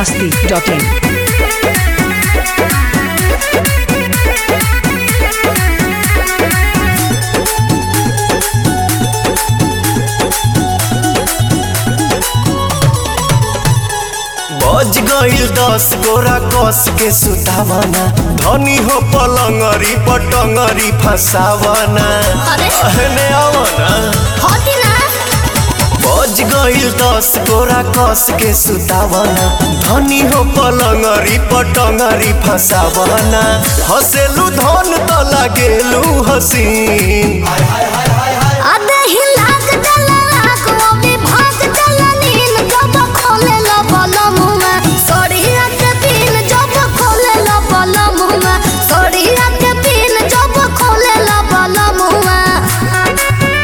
masti.in. बज गईल दस गोरा कस के सुतावना धनी हो पलंगरी पटंगरी फसावना अरे? अहने आवना होती ना बज गईल दस गोरा कस के सुतावना धनी हो पलंगरी पटंगरी फसावना हसेलू धन त लागेलू हसीन अबे ही लाग डला लाग वो भी भाग डला नीन जब खोले लो बोलो मुँह में सोड़िया के पीन जब खोले लो बोलो मुँह में सोड़िया के पीन जब खोले लो बोलो मुँह में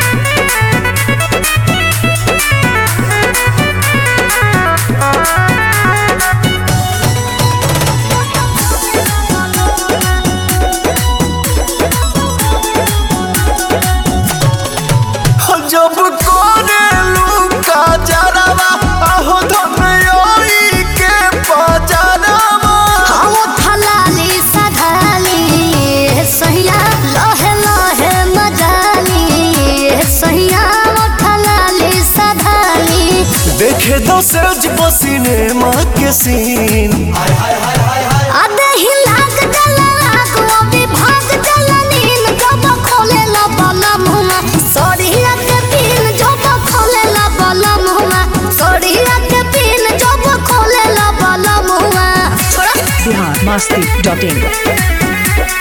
जब कोरेलू का जरावा आहो धनयोई के पजरावा हम थलाली सधाली सहिया लहे लहे मजाली सहिया थलाली सधाली देखे दो सज पसीने माँ के सीन अबे ही लाग डला लाग वो भी भाग डला नीन जब खोले ला बाला मुँह सोड़िया के पीन जब खोले ला बाला मुँह सोड़िया के पीन जब खोले ला बाला मुँह छोड़ा Bihar masti.in.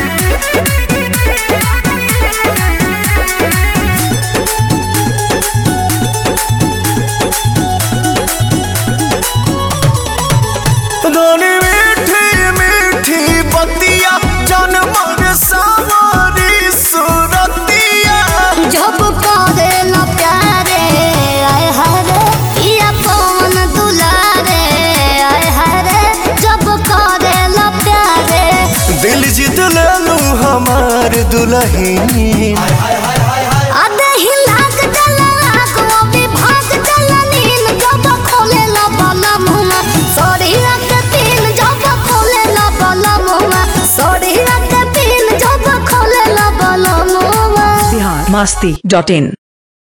धनी मीठी मीठी बतिया जनमर सावरी सुरतिया जब करे ला प्यारे आय हरे पिया पवन दुलारे आय हरे जब करे ला प्यारे दिल जीत लेलू हमार दुल्हन अबे ही लाग डला लाग वो भी भाग डला नीन जब खोले ला बाला मुँह सोड़िया के पीन जब खोले ला बाला मुँह सोड़िया के पीन जब खोले ला बाला मुँह Bihar masti.in.